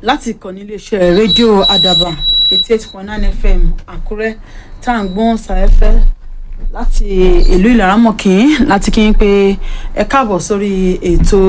láti ìkànnì iléeṣẹ́ rédíò àdàbà eighty eight point nine fm àkúrẹ́ tá à ń gbọ́n sàẹ́fẹ́ láti ìlú ìlaramọ̀kín láti kí n pé ẹ káàbọ̀ sórí ètò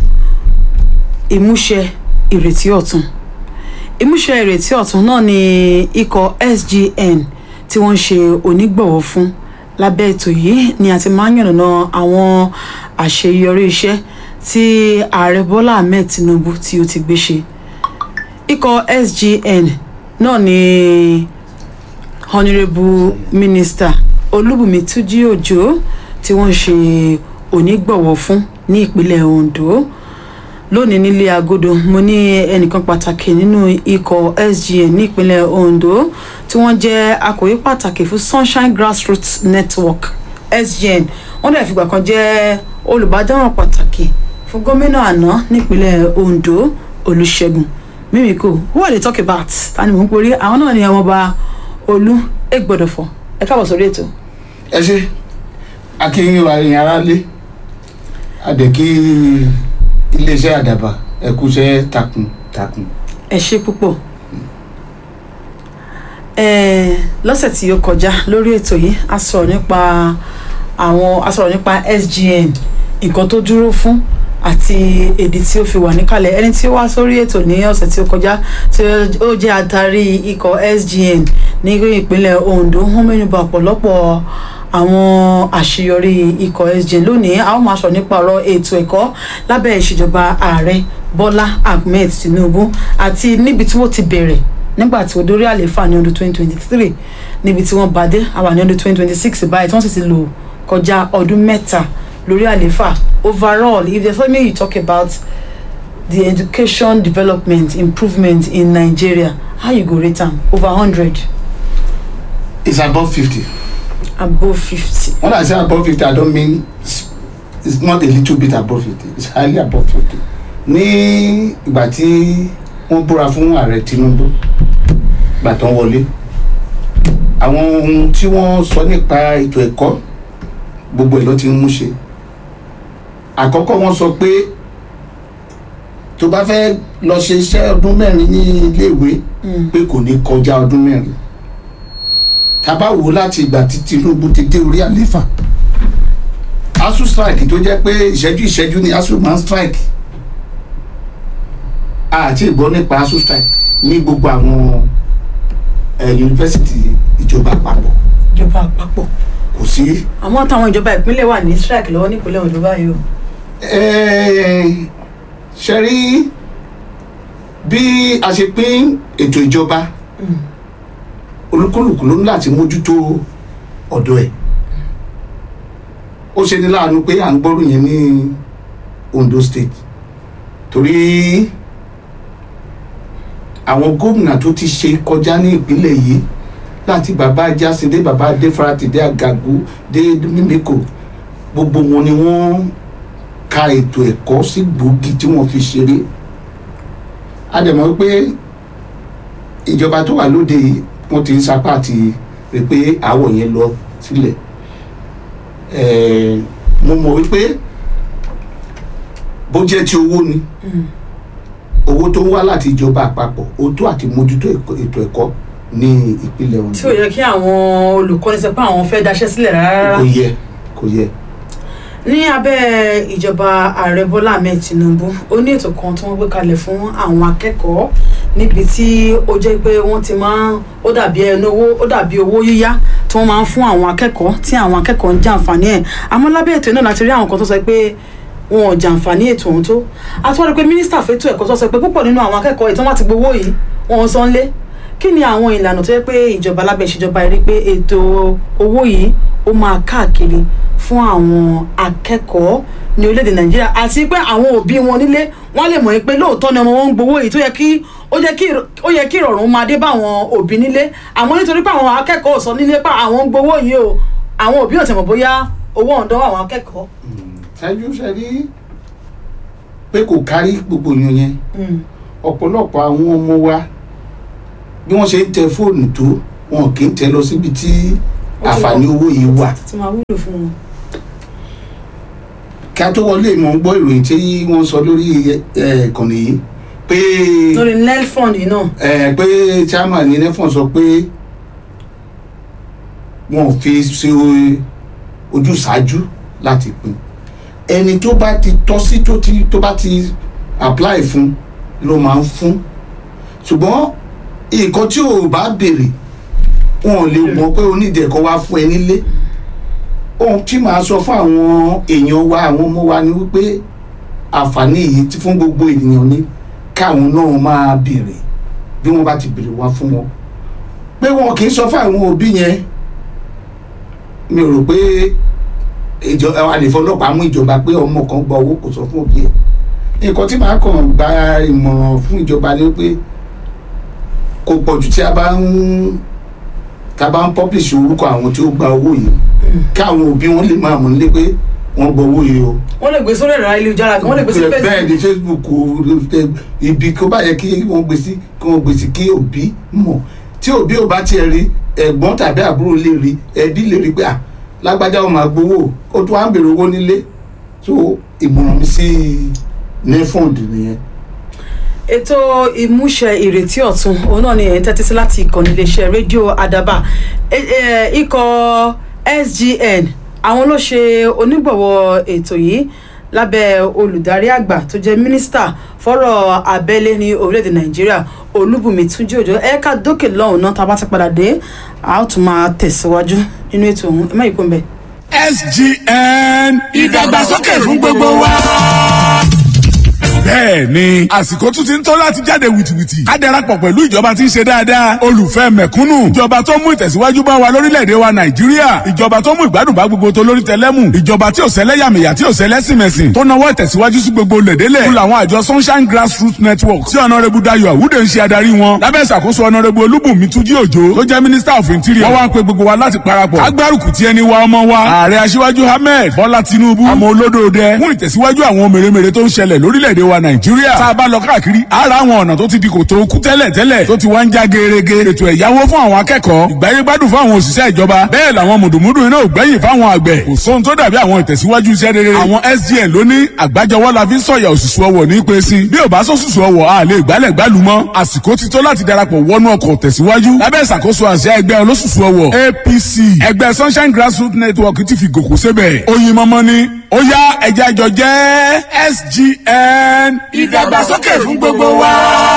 ìmúṣẹ ìrètí ọ̀tun ìmúṣẹ ìrètí ọ̀tun náà ni ikọ̀ sgn tí wọ́n ń ṣe onígbọ̀wọ́ fún lábẹ́ ètò yìí ni a ti máa ń yànnàná àwọn àṣeyọrí iṣẹ́ tí ààrẹ bọ́lá ahmed tinubu tí ó ti gbé ṣe ikọ̀ sgn náà ni honourable minister olúbùnmi túnjí òjò tí wọ́n ń ṣe onígbọ̀wọ́ fún ní ìpínlẹ̀ ondo lónìí nílé agodo mo ní ẹnìkan pàtàkì nínú ikọ̀ sgn ní ìpínlẹ̀ ondo tí wọ́n jẹ́ akọ̀wé pàtàkì fún sunshine grassroots network sgn wọ́n dẹ̀ fìgbà kan jẹ́ olùbádámọ̀ràn pàtàkì fún gómìnà àná nípínlẹ̀ ondo olùṣègùn mímíkò who are they talk about ta ni mò ń porí àwọn náà ni ọmọọba olú ègbọdọfọ ẹ káàbọ̀ sórí ètò. ẹ ṣe akínyìn wa yẹn ara lé àdèkí iléeṣẹ́ àdàbà ẹ̀kúṣẹ́ takuntakun. ẹ ṣe púpọ̀ ẹẹ lọ́sẹ̀ tí ó kọjá lórí ètò yìí a sọ̀rọ̀ nípa àwọn a sọ̀rọ̀ nípa sgn nǹkan tó dúró fún àti èdè tí ó fi wà níkàlẹ̀ ẹni tí ó wá sórí ètò ní ọ̀sẹ̀ tí ó kọjá tí ó jẹ́ adarí ikọ̀ sgn ní ìpínlẹ̀ ondo wọ́n mẹ́nuba ọ̀pọ̀lọpọ̀ àwọn àṣeyọrí ikọ̀ sgn lónìí a ó máa sọ nípa ọ̀rọ̀ ètò ẹ̀kọ́ lábẹ́ ìṣèjọba ààrẹ bọ́lá ahmed tinubu àti níbi tí wọ́n ti bẹ̀rẹ̀ nígbà tí ó dórí àlééfà ní ọdún 2023 níbi tí wọ́n bá dé àwa ní ọdún 2026 báyìí tí wọ́n sì ti lò kọjá ọdún mẹ́ta lórí àlééfà overall if there's something you talk about the education development improvement in nigeria how you go rate am over hundred it's above fifty. above fifty. when i say above fifty i don't mean it's, it's not a little bit above fifty it's highly above fifty. ní ìgbà tí wọ́n búra fún ààrẹ tinubu ìgbà tó ń wọlé àwọn ohun tí wọ́n sọ nípa ètò ẹ̀kọ́ gbogbo ẹ̀ ló ti ń mú ṣe àkọ́kọ́ wọ́n sọ pé tó bá fẹ́ lọ ṣe iṣẹ́ ọdún mẹ́rin ní iléèwé pé kò ní kọjá ọdún mẹ́rin tábà wò láti ìgbà tí tinubu ti dé orí àléfà asu strike tó jẹ́ pé ìṣẹ́jú ìṣẹ́jú ni asu máa ń strike àti ìgbọ́ nípa asu strike ní gbogbo àwọn yunifásitì ìjọba àpapọ̀ ìjọba àpapọ̀ kò sí. àmọ́ táwọn ìjọba ìpínlẹ̀ wà ní strike lọ́wọ́ nípínlẹ̀ ondo báyìí o. ṣe rí bí a ṣe pín ètò ìjọba olúkúlùkù ló ní láti mójútó ọ̀dọ̀ ẹ̀ ó ṣe ní láàánú pé à ń gbọ́rù yẹn ní ondo state torí àwọn gómìnà tó ti ṣe kọjá ní ìpínlẹ̀ yìí láti bàbá jásídé bàbá adéfarati dé àgàgù dé mímíkò gbogbo wọn ni wọ́n ka ètò ẹ̀kọ́ sí gbòógì tí wọ́n fi ṣeré a dẹ̀ mọ̀ pé ìjọba tó wà lóde yìí wọ́n ti ń sapá àti rí pé àwọ̀ yẹn lọ sílẹ̀ mo mọ̀ wípé bó jẹ́ ti owó ni owó tó ń wá láti ìjọba àpapọ̀ ó tó àti mójútó ètò ẹ̀kọ́ ní ìpínlẹ̀ ondo. tí ò yẹ kí àwọn olùkọ́ni sọ pé àwọn fẹ́ daṣẹ́ sílẹ̀ rárá. kò yẹ kò yẹ. ní abẹ́ ìjọba ààrẹ bọ́lá ahmed tinubu ó ní ètò kan tí wọ́n gbé kalẹ̀ fún àwọn akẹ́kọ̀ọ́ níbi tí ó jẹ́ pé wọ́n ti máa ń ó dàbí ẹnu owó ó dàbí owó yíyá tí wọ́n máa ń fún àwọn akẹ́kọ̀ọ́ tí àwọn akẹ́kọ̀ọ́ ń jàǹfààní ẹ̀ àmọ́ lábẹ́ ètò náà láti rí àwọn kan tó sọ pé wọn ò jàǹfààní ètò ọ̀hún tó àtúwọ́n rí pé mínísítà fẹ́tò ẹ̀kọ́ tó sọ pé púpọ̀ nínú àwọn akẹ́kọ̀ọ́ ìtàn wá ti gbowó yìí wọn ò san lé kí ni àwọn ìlànà tó yẹ pé ìjọba lábẹ́ ìṣèjọba rí pé ètò owó yìí ó máa káàkiri fún àwọn akẹ́kọ̀ọ́ ní orílẹ̀-èdè nàìjíríà àti pé àwọn òbí wọn nílé wọ́n lè mọ̀ pé lóòótọ́ ni ọmọ wọn ń gbowó yìí tó yẹ kí ó yẹ kí ìrọ̀rùn máa dé bá àwọn òbí nílé àmọ́ nítorí pé àwọn akẹ́kọ̀ọ́ sọ nílé pé àwọn ń gbowó yìí o àwọn òbí ò tẹ̀mọ̀ bóyá owó ọ̀dọ́ àwọn akẹ́kọ̀ọ́. ṣáájú ṣe rí pé kò kárí gbogbo yun yẹn ọ̀pọ̀lọpọ̀ àwọn ọmọ wa bí wọ́n ṣe ń tẹ fóònù tó wọn kì í tẹ lọ síbi tí àǹfààní owó yìí wà. tí máa wúlò fún wọn. kí a tó wọlé mọ̀ ń gbọ́ ìròyìn tí wọ́n sọ lórí ìkànnì yìí pé lórí nelfond yìí náà ẹ pé chairman ní nefon sọ pé wọn ò fi ṣe ojú ṣáájú láti pín ẹni tó bá ti tọ́ sí tó ti tó bá ti apply fún ló máa ń fún ṣùgbọ́n nǹkan tí ò bá béèrè wọn ò lè mọ̀ pé onídìí ẹ̀kọ́ wá fún ẹ nílé ohun tí màá sọ fún àwọn èèyàn wa àwọn ọmọ wa ni wípé àǹfààní yìí ti fún gbogbo ènìyàn ní káwọn náà máa béèrè bí wọ́n bá ti béèrè wá fún wọn pé wọn kì í sọ fún àwọn òbí yẹn mi ò rò pé ìjọ àlefọlọ́pàá mú ìjọba pé ọmọ kan gba owó kò sọ fún òbí ẹ̀ nǹkan tí màá kàn gba ìmọ̀ràn fún ìjọba ni pé kò pọ̀jù tí a bá ń tá a bá ń publish orúkọ àwọn tí ó gba owó yìí káwọn òbí wọn lè máa mọ̀ nílé pé wọ́n gba owó yìí o wọ́n lè gbé sórí ẹ̀rọ ayélujára kan wọ́n lè gbé sí bẹ́ẹ̀ facebook ni facebook o ibi kó bá yẹ kí wọ́n gbé sí kí wọ́n gbé sí kí òbí mọ̀ tí òbí ò bá tiẹ̀ rí ẹ̀gbọ́n tàbí àbúrò lè rí ẹbí lè rí pé à lágbájá wọn máa gbowó ó tún wá ń bèrè owó nílé tó ìmọ̀ràn mi sí nefond nìyẹn. ètò ìmúṣẹ ìrètí ọ̀tun òun náà ni ẹ̀ ń tẹ́tí sí láti ìkànnì iléeṣẹ́ rédíò àdàbà E- e- ikọ̀ sgn àwọn ló ṣe onígbọ̀wọ́ ètò yìí lábẹ́ olùdarí àgbà tó jẹ́ mínísítà fọ́rọ̀ abẹ́lé ní orílẹ̀-èdè nàìjíríà olúbùnmi túnjí òjò ẹ̀ka dókè lọ́hùn náà tá a bá ti padà dé a ó tún máa tẹ̀síwájú nínú ètò ọ̀hún ẹ má yí kó ń bẹ̀. sgn ìdàgbàsókè fún gbogbo wa. bẹ́ẹ̀ ni àsìkò tún ti ń tó láti jáde wìtìwìtì ká darapọ̀ pẹ̀lú ìjọba tí ń ṣe dáadáa olùfẹ́ mẹ̀kúnnù ìjọba tó mú ìtẹ̀síwájú bá wa lórílẹ̀‐èdè wa nàìjíríà ìjọba tó mú ìgbádùn bá gbogbo tó lórí tẹlẹ́mù ìjọba tí ò sẹ́lẹ̀yàmẹ̀yà tí ò sẹ́lẹ̀sìmẹ̀sìn tó nawọ́ ìtẹ̀síwájú sí gbogbo lẹ̀dẹ́lẹ̀ fún làwọn àjọ sunshine grassroots network tí ọ̀nàrẹ́bù dayo àwúdè ń ṣe adarí wọn lábẹ́ ìṣàkóso ọ̀nàrẹ́bù olúbùnmi túnjí òjò tó jẹ́ minister of interior wọ́n wá ń pe gbogbo wa láti parapọ̀ agbárùkù tí ẹni wa ọmọ wa ààrẹ aṣíwájú ahmed bọ́lá tinubu àmọ́ olódòdẹ fún ìtẹ̀síwájú àwọn mèremère tó ń ṣẹlẹ̀ lórílẹ̀‐èdè wa nàìjíríà tá a bá lọ káàkiri ara àwọn ọ̀nà tó ti di kòtò kú tẹ́lẹ̀ tẹ́lẹ̀ tó ti wá ń já gerege ètò ẹ̀yáwó fún àwọn akẹ́kọ̀ọ́ ìgbáyégbádùn fún àwọn òṣìṣẹ́ ìjọba bẹ́ẹ̀ làwọn mùdùmùdù iná ò gbẹ́yìn fáwọn àgbẹ̀ kò sóhun tó dàbí àwọn ìtẹ̀síwájú iṣẹ́ rere àwọn sgn ló ní àgbájọwọ́ la fi ń sọ̀yà òṣùṣù ọwọ̀ ní pé sí bí ò bá sọ́sùsù ọwọ̀ a lè gbálẹ̀ gbálù mọ́ àsìkò ti tó láti darapọ̀ wọnú ọkọ̀ tẹ̀síwájú lábẹ́ ìṣàkóso àṣẹ ẹgbẹ́ olóṣùṣù ọwọ̀ apc ẹgbẹ́ sunshine grassroots network ti fi gòkó sébẹ̀ oyin mọ́mọ́ ni ó yá ẹja jọ jẹ́ sgn ìdàgbàsókè fún gbogbo wa.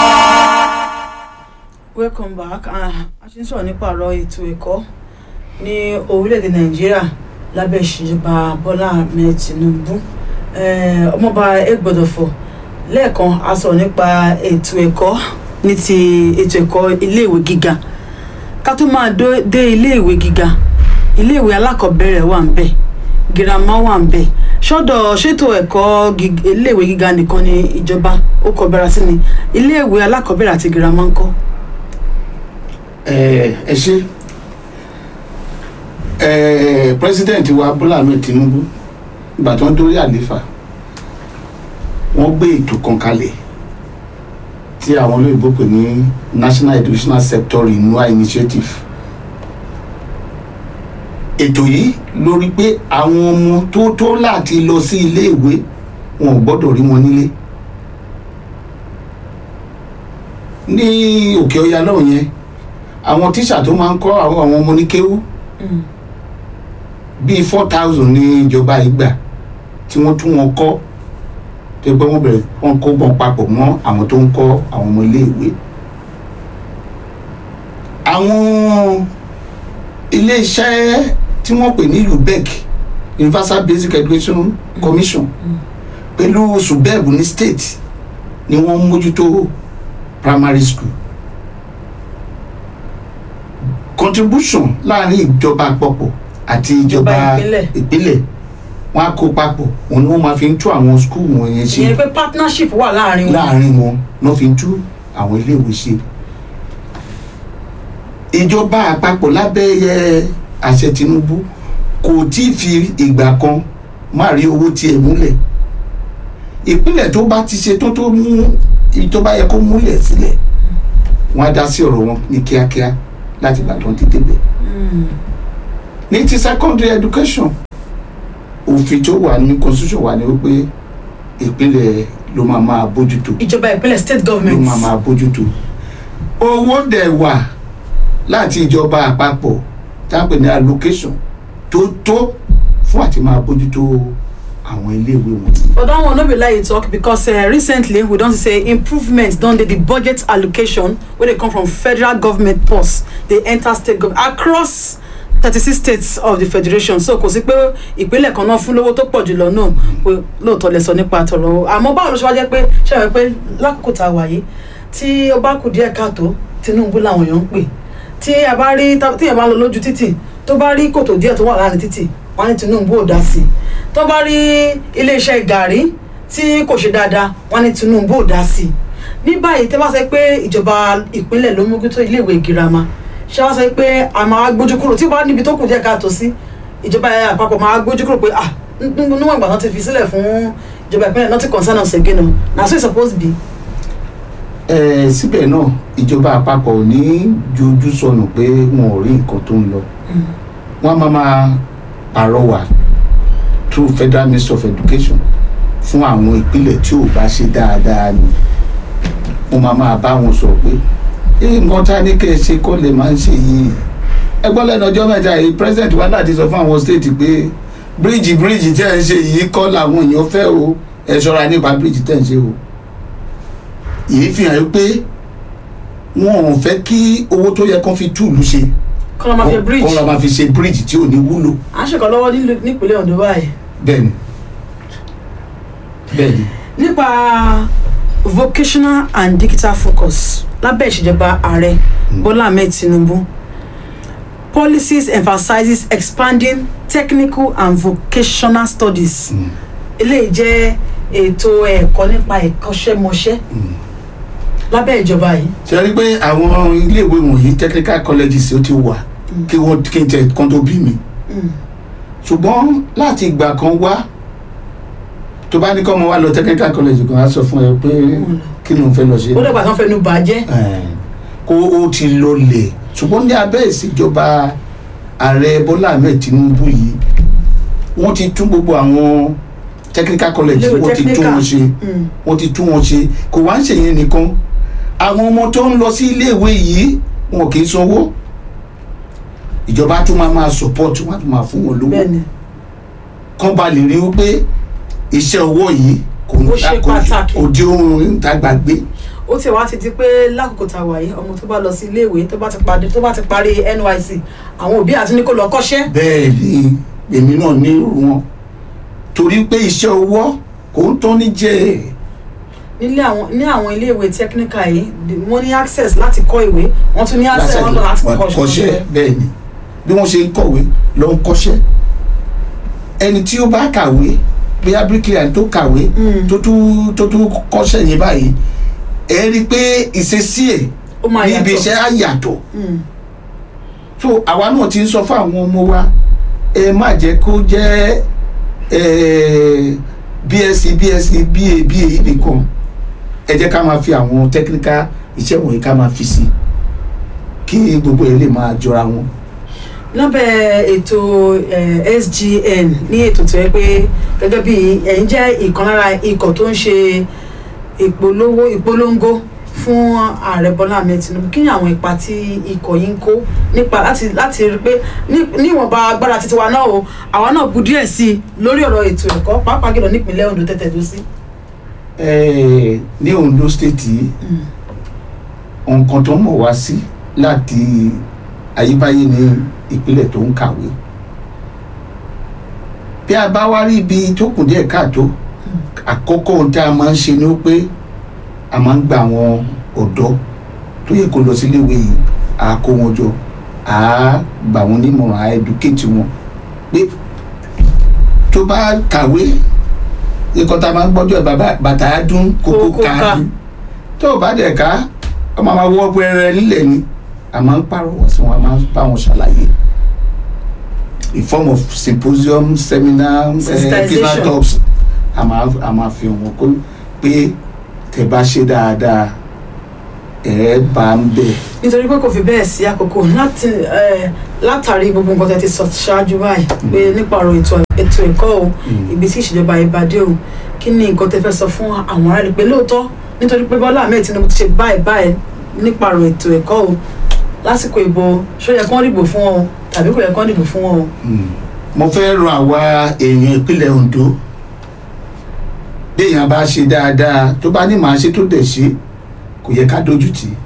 welcome back Ah, a ṣe ń sọ̀rọ̀ nípa ọ̀rọ̀ ètò ẹ̀kọ́ ní orílẹ̀-èdè nàìjíríà lábẹ́ ìṣèjọba bọ́lá ahmed tinubu Eh, ọmọọba egbòdòfò lẹ́ẹ̀kan a sọ̀rọ̀ nípa ètò ẹ̀kọ́ ní ti ètò ẹ̀kọ́ iléèwé gíga ká tó máa dó- dé iléèwé gíga iléèwé alákọ̀ọ́bẹ̀rẹ̀ wà ń bẹ̀ girama wà ń bẹ̀ sọ́dọ̀ ṣètò ẹ̀kọ́ gig- iléèwé gíga nìkan ni ìjọba ó kọ bẹ̀rẹ̀ sí ni iléèwé alákọ̀ọ́bẹ̀rẹ̀ àti girama ń kọ́. ẹ ẹ ṣe ẹ president wa Bọ́lá Ahmed Tinubu ìgbà tó ń dórí àléfà wọ́n gbé ètò kan kalẹ̀ tí àwọn olóyìnbó pè ní National Educational Sector Renewal Initiative ètò yìí lórí pé àwọn ọmọ tó tó láti lọ sí iléèwé wọn ò gbọ́dọ̀ rí wọn nílé ní òkè ọya náà yẹn àwọn tíṣà tó máa ń kọ́ àwọn àwọn ọmọ oníkéwú bíi four thousand ní ìjọba ìgbà tí wọ́n tún wọn kọ́ tó yẹ pé wọ́n bẹ̀rẹ̀ wọ́n kó wọn papọ̀ mọ́ àwọn tó ń kọ́ àwọn ọmọ iléèwé. àwọn iléeṣẹ́ tí wọ́n pè ní UBEC Universal Basic Education Commission pẹ̀lú subeb ní state ni wọ́n ń mójútó primary school contribution láàrin ìjọba àpapọ̀ àti ìjọba Ìjọba ìpínlẹ̀. ìpínlẹ̀ wọn á kó papọ̀ òun ni wọ́n máa fi ń tú àwọn skul wọ̀nyẹn ṣe ìyẹn pé partnership wà láàrin wọn. láàrin wọn náà fi ń tú àwọn iléèwé ṣe. ìjọba àpapọ̀ lábẹ́ ẹ, àṣẹ Tinubu kò tí ì fi ìgbà kan má rí owó tiẹ̀ múlẹ̀ ìpínlẹ̀ tó bá ti ṣe tó tó mú ibi tó bá yẹ kó múlẹ̀ sílẹ̀ wọ́n á dá sí ọ̀rọ̀ wọn ní kíákíá láti gbà tó ń ti débẹ̀ ní ti secondary education òfin tó wà ní constitution wà ní wípé ìpínlẹ̀ ló máa máa bójútó ìjọba ìpínlẹ̀ state ló government máa máa bójútó owó dẹ̀ wà láti ìjọba àpapọ̀ táwọn ní allocation tó tó fún àti máa bójútó àwọn iléèwé wọn. but that one no be lie you talk because uh, recently we don see say improvements don dey the budget allocation wey dey come from federal government purse dey enter state government across thirty-six states of the federation so kò sí pé ìpínlẹ̀ kan náà fún lówó tó pọ̀ jùlọ náà pé lóòótọ́ lẹ sọ nípa tọ̀rọ̀ àmọ́ báwo ló ṣe wá jẹ́ pé ṣe wẹ́ pé lákòókò tá a wà yìí tí ó bá kù díẹ̀ káàtó Tinubu làwọn èèyàn ń pè tí a bá rí tí èèyàn bá lọ lójú títì tó bá rí kòtò díẹ̀ tó wà láàrin títì wọ́n ní Tinubu ò dá sí i tó bá rí iléeṣẹ́ gàrí tí kò ṣe dáadáa wọ́n ní Tinubu ò dá sí i ní báyìí tẹ́ bá sọ pé ìjọba ìpínlẹ̀ ló mójútó iléèwé girama ṣé wá sọ pé a máa gbójú kúrò tí ó bá níbi tó kù díẹ̀ káàtó sí ìjọba àpapọ̀ máa gbójú kúrò pé ah níwọ̀n ìgbà náà ti fi sílẹ̀ fún ìjọba ìpínlẹ̀ not to concern us again o na so e suppose be. ẹ síbẹ̀ náà ìjọba àpapọ̀ ò ní jojú sọnù pé wọn ò rí nǹkan tó ń lọ wọ́n máa máa pàrọwà through federal ministry of education fún àwọn ìpínlẹ̀ tí ò bá ṣe dáadáa ni wọ́n máa máa bá wọn sọ pé ee nǹkan tá a ní kẹ́ ẹ ṣe kọ́ lè máa ń ṣe yìí ẹgbọ́n lẹ́nu ọjọ́ mẹ́ta yìí president wa láti sọ fún àwọn state pé bíríìjì bíríìjì tẹ́ ẹ ń ṣe yìí kọ́ làwọn èèyàn fẹ́ o ẹ ṣọ́ra nípa bíríìjì tẹ́ ẹ ń ṣe o yìí fi hàn pé wọn ò fẹ́ kí owó tó yẹ kán fi túùlù ṣe kọ́nà máa fi bridge kán lọ́ máa fi ṣe bíríìjì tí ò ní wúlò à ń ṣèkọ́ lọ́wọ́ nílùú- nípínlẹ̀ Ondo báyìí bẹ́ẹ̀ni bẹ́ẹ̀ni nípa vocational and digital focus lábẹ́ ìṣèjọba ààrẹ Bọ́lá Ahmed Tinubu policies emphasizes expanding technical and vocational studies eléyìí jẹ́ ètò ẹ̀kọ́ nípa ìkọ́ṣẹ́mọṣẹ́ lábẹ́ ìjọba yìí ṣe rí i pé àwọn iléèwé wọ̀nyí technical colleges ó ti wà kí wọ́n kí n tẹ kan tó bí mi ṣùgbọ́n láti ìgbà kan wá tó bá ní kọ́ ọmọ wa lọ technical college kan á sọ fún ẹ pé kí ló ń fẹ́ lọ ṣe ó dẹ̀gbà tán fẹnu bàjẹ́ Eh, kó o ti lọlẹ̀ ṣùgbọ́n ní abẹ́ ìṣèjọba ààrẹ Bọ́lá Ahmed Tinubu yìí wọ́n ti tún gbogbo àwọn technical college Iléèwé wọ́n ti tún technical. wọn ṣe Mm. wọ́n ti tún wọn ṣe kò wá ń ṣèyẹn nìkan àwọn ọmọ tó ń lọ sí iléèwé yìí wọn kì í sanwó ìjọba tún máa máa support wọn á tún máa fún wọn lówó bẹ́ẹ̀ ni kán ba lè rí i pé iṣẹ́ ọwọ́ yìí kò ń Ó ṣe kò- pàtàkì. kò di ohun ìta gbàgbé ó ti wá ti di pé lákòókò tá a wà yìí ọmọ tó bá lọ sí iléèwé tó bá ti parí tó bá ti parí NYSC àwọn òbí àti ní kó lọ kọ́ṣẹ́ bẹ́ẹ̀ ni èmi náà ní irú wọn torí pé iṣẹ́ ọwọ́ kò ń tán ní jẹ́ nílé àwọn ní àwọn iléèwé technical yìí the- wọ́n ní access láti kọ́ ìwé wọ́n tún ní access wọn lọ láti kọ́ṣẹ́ bẹ́ẹ̀ ni bí wọ́n ṣe ń kọ̀wé ló ń kọ́ṣẹ́ ẹni tí ó bá kàwé bóyá bricklayer tó kàwé Mm. tó tún tó tún kọ́ṣẹ́ yẹn báyìí ẹ rí i pé ìṣesí ẹ̀ ó máa ní ibi yàtọ̀ iṣẹ́ á yàtọ̀ Mm. so àwa náà ti ń sọ fún àwọn ọmọ wa ẹ má jẹ́ kó jẹ́ eh, bsc bsc ba ba nìkan ẹ jẹ́ ká máa fi àwọn technical iṣẹ́ wọ̀nyí ká máa fi sí kí gbogbo ẹ̀ lè máa jọra wọn. lábẹ́ ètò eh, SGN ní ètò tó yẹ pé gẹ́gẹ́ bí ẹ̀yin jẹ́ ìkan lára ikọ̀ tó ń ṣe ìpolówó ìpolongo fún ààrẹ Bọ́lá Ahmed Tinubu kí ni àwọn ipa tí ikọ̀ yìí ń kó nípa láti láti rí pé ní- níwọ̀nba agbára títí wa náà o àwa náà bu díẹ̀ sí i lórí ọ̀rọ̀ ètò ẹ̀kọ́ pàápàá jùlọ nípìnlẹ̀ Ondo tẹ́tẹ̀ tó sí. Eh, ní Ondo state yìí nǹkan tó mọ̀ wá sí láti ayébáyé ní ìpínlẹ̀ tó ń kàwé bí a bá wá rí ibi tó kù díẹ̀ káàtó àkọ́kọ́ ohun tí a máa ń ṣe ni ó pé a máa ń gba àwọn ọ̀dọ́ tó yẹ kó lọ sí iléèwé yìí à á kó wọn jọ à á gbà wọn nímọ̀ràn à á educate wọn pé tó bá kàwé ikọ̀ tá a máa ń gbọ́jọ́ bàbá bàtà á dún kókó Kókó ká. ká tó o bá dẹ̀ ká ọmọ máa wọ́ pẹ́rẹ́ nílẹ̀ ni a máa ń pàrọwọ̀ sí wọn a máa ń bá wọn ṣàlàyé in form of symposium seminar eh, Sensitization. business talks a máa a máa fi wọn kó pé tẹ́ bá ṣe dáadáa ẹ bá ń bẹ̀ nítorí pé kò fi bẹ́ẹ̀ sí àkókò láti eh, látàrí gbogbo nǹkan tẹ́ ti sọ ṣáájú báyìí pé nípa ọ̀rọ̀ ètò ètò ètò ẹ̀kọ́ o ibi tí ìṣèjọba ìbàdí o kí ni nǹkan tẹ́ fẹ́ sọ fún àwọn ará rẹ̀ pé lóòótọ́ nítorí pé bọ́lá ahmed tinubu ti ṣe báyìí báyìí nípa ọ̀rọ̀ ètò ẹ̀kọ́ o lásìkò ìbò ṣó yẹ kán dìbò fún wọn o tàbí kò yẹ kán dìbò fún wọn o. mo fẹ́ rọ àwa èèyàn ìpínlẹ̀ ondo bí èèyàn bá ṣe dáadáa tó bá ní màá ṣe tó dẹ̀ ṣe kò yẹ ká dojú tì í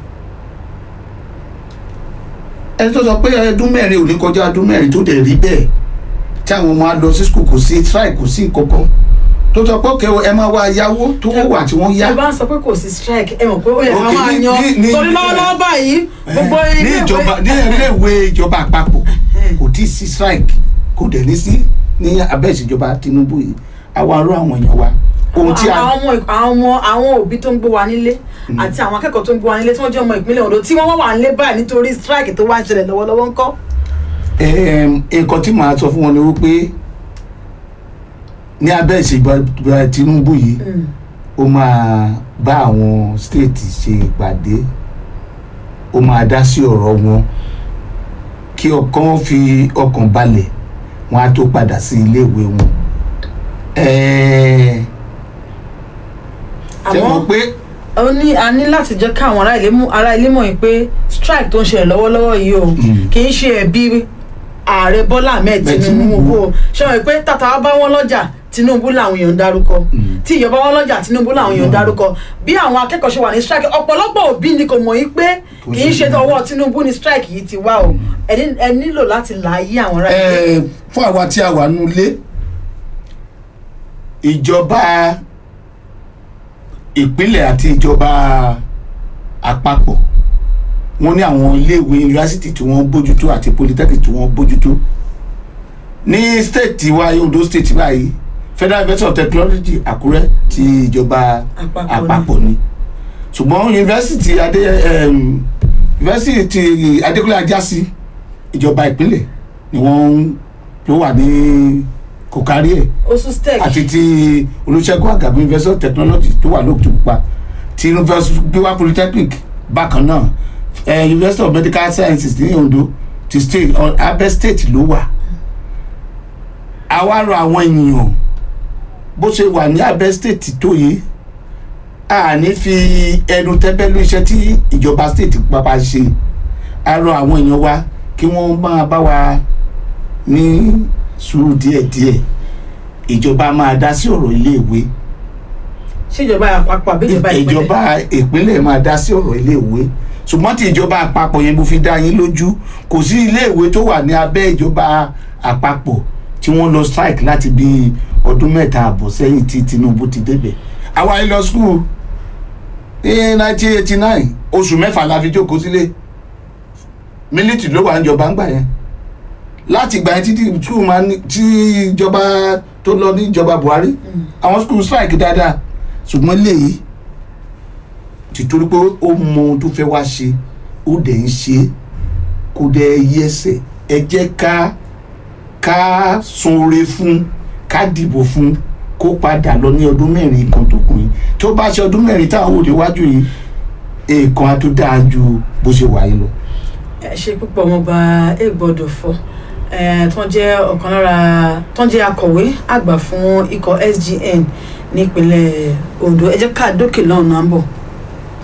ẹni tó sọ pé ọdún mẹ́rin ò ní kọjá ọdún mẹ́rin tó dẹ̀ rí bẹ́ẹ̀ tí àwọn ọmọ á lọ sí skul kò sí strike kò sí nǹkankan tó sọ pé òkè ẹ máa wá yáwó tó wà tí wọ́n yá ẹ bá ń sọ pé kò sí strike ẹ mọ̀ pé ó yẹ ká Okay, máa ní- yan ní- ní- torí lọ́wọ́lọ́wọ́ báyìí gbogbo ní ilé ìjọba ní iléèwé ìjọba àpapọ̀ kò tí ì sí strike kò dẹ̀ ní sí ní abẹ́ ìṣèjọba Tinubu yìí àwa arú àwọn èèyàn wa ohun tí a àwọn ọmọ àwọn ọmọ àwọn òbí tó ń gbé wa nílé àti àwọn akẹ́kọ̀ọ́ tó ń gbé wa nílé tí wọ́n jẹ́ ọmọ ìpínlẹ̀ Ondo tí wọ́n wá wà nílé báyìí nítorí strike tó wá ń ṣẹlẹ̀ lọ́wọ́lọ́wọ́ ńkọ́. Em, nǹkan tí màá sọ fún wọn ni wípé ní abẹ́ ìṣèjọba Tinubu yìí ó máa bá àwọn stéètì ṣe ìpàdé ó máa dá sí ọ̀rọ̀ wọn kí ọkàn fi ọkàn balẹ̀ wọn á tó padà sí iléèwé wọn. Ẹ̀ẹ́, ṣé àmọ́ mo pé ó ní a ní láti jẹ́ káwọn ará ilé mú- ará ilé mọ̀ yìí pé strike tó ń ṣẹlẹ̀ lọ́wọ́lọ́wọ́ yìí o Mm. kì í ṣe ẹ̀bi ààrẹ Bọ́lá Ahmed Bẹ́ẹ̀ Tinubu Tinubu. o ṣe wọ́n pé tàtà bá wọn lọ́jà Tinubu làwọn èèyàn ń dárúkọ Mm. tí ìjọba wọn lọ́jà Tinubu làwọn èèyàn ń dárúkọ bí àwọn akẹ́kọ̀ọ́ ṣe wà ní strike ọ̀pọ̀lọpọ̀ òbí ni kò mọ̀ yìí pé Kò kì í sí ṣe tọwọ́ Tinubu ni strike yìí ti wá o ẹ ní- ẹ nílò láti láàyè àwọn ará ilé. Ẹ, fún àwa tí a wà nínú ilé ìjọba ìpínlẹ̀ àti ìjọba àpapọ̀ wọ́n ní àwọn iléèwé yunifásitì tí wọ́n bójútó àti polytechnic tí wọ́n bójútó ní state wa Ondo state báyìí Federal University of Technology Àkúrẹ́ ti ìjọba Àpapọ̀ ni. àpapọ̀ ni ṣùgbọ́n yunifásitì adé em, yunifásitì Adékúnlé Ajásí ìjọba ìpínlẹ̀ ni wọ́n ló wà ní kò kárí ẹ̀ osu stec àti ti Olúṣẹ́gun Àgàbí University of Technology tó wà lóòtú pupa ti University Biwa Polytechnic bákan náà eh, University of Medical Sciences ní Ondo ti state ọ- Abẹ́ state ló wà àwa rọ àwọn ènìyàn bó ṣe wà ní Abẹ́ state tó yìí a ní fi ẹnu tẹ́bẹ́lú iṣẹ́ tí ìjọba state pápá ṣe a rọ àwọn èèyàn wa kí wọ́n máa bá wa ní sùúrù díẹ̀díẹ̀ ìjọba máa dá sí ọ̀rọ̀ iléèwé ṣèjọba àpapọ̀ àbí ìjọba ìpínlẹ̀ ìjọba ìpínlẹ̀ máa dá sí ọ̀rọ̀ iléèwé ṣùgbọ́n tí ìjọba àpapọ̀ yẹn bó fi dá yín lójú kò sí iléèwé tó wà ní abẹ́ ìjọba àpapọ̀ tí wọ́n lọ strike láti bí ọdún mẹ́ta àbọ̀ sẹ́yìn tí Tinubu ti débẹ̀ àwa yìí lọ school ní 1989 oṣù mẹ́fà la fi jókòó sílé mílítì ló wà níjọba ńgbà yẹn láti ìgbà yẹn títí school máa ní tí ìjọba tó lọ ní ìjọba Buhari àwọn school strike dáadáa ṣùgbọ́n léyìí tìtorí pé ó mọ ohun tó fẹ́ wá ṣe ó dẹ̀ ń ṣe é kó dẹ̀ yí ẹsẹ̀ ẹ jẹ́ ká ká sunre fún ká dìbò fún kó padà lọ ní ọdún mẹ́rin kan tó kù yìí tó bá ṣe ọdún mẹ́rin táwọn òde wájú yìí èèkan á tó dáa ju bó ṣe wà yìí lọ. ẹ ṣe púpọ̀ ọmọọba ègbọ́dọ̀ fọ tó ń jẹ́ ọ̀kan lára tó ń jẹ́ akọ̀wé àgbà fún ikọ̀ SGN nípínlẹ̀ Ondo ẹ jẹ́ ká dókè lọ́nà à ń bọ̀